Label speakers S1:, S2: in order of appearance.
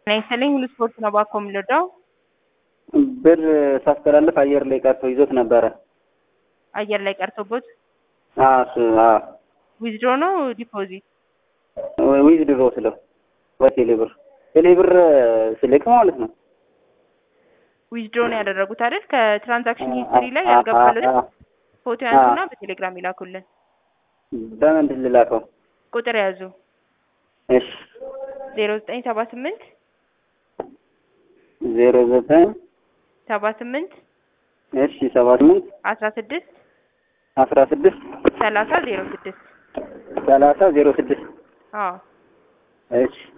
S1: ይስጥልኝ ሁሉ ስፖርት ነው ባኮ የምንወደው
S2: ብር ሳስተላልፍ አየር ላይ ቀርቶ ይዞት ነበረ።
S1: አየር ላይ ቀርቶቦት
S2: አዎ እሱ አዎ
S1: ዊዝድሮ ነው ዲፖዚት
S2: ዊዝ ድሮ ስለው በቴሌ ብር ቴሌ ብር ስልክ ማለት ነው።
S1: ዊዝድሮ ነው ያደረጉት አይደል? ከትራንዛክሽን ሂስትሪ ላይ ያልገባለት ፎቶ ያንሱና በቴሌግራም ይላኩልን።
S2: በምንድን ልላከው?
S1: ቁጥር ያዙ
S2: እሺ
S1: ዜሮ ዘጠኝ ሰባ ስምንት
S2: ዜሮ ዘጠኝ
S1: ሰባ ስምንት
S2: እሺ ሰባ ስምንት
S1: አስራ ስድስት
S2: አስራ ስድስት
S1: ሰላሳ ዜሮ ስድስት
S2: ሰላሳ ዜሮ ስድስት
S1: አዎ
S2: እሺ